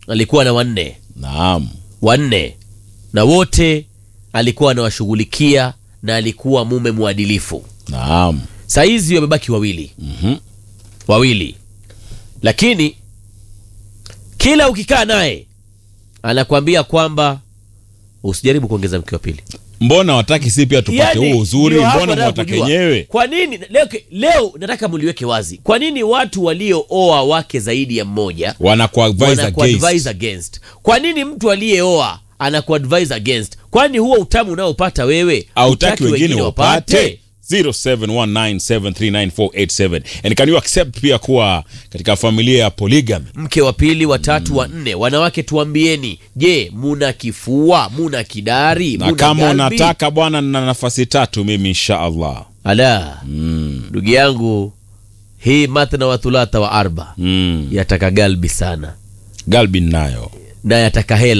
alikuwa na wanne naam wanne na wote alikuwa anawashughulikia na alikuwa mume mwadilifu naam sahizi wamebaki wawili Mhm. wawili lakini kila ukikaa naye anakuambia kwamba usijaribu kuongeza mke wa pili mbona wataki si pia tupate Yaani, huo uzuri ndio hapo mbona nataka mwataka kujua. wenyewe kwa nini leo, leo nataka mliweke wazi kwa nini watu waliooa wake zaidi ya mmoja wanakuadvise wanakuadvise against against kwa nini mtu aliyeoa anakuadvise against kwani huo utamu unaopata wewe autaki hutaki wengine wapate 0719739487 and can you accept pia kuwa katika familia ya polygamy mke wa pili watatu wa nne wanawake tuambieni je muna kifua muna kidari na muna kama galbi? unataka bwana na nafasi tatu mimi insha allah ala ndugu yangu hii mathna wa thulatha wa arba mm. yataka galbi sana galbin nayo na yataka hela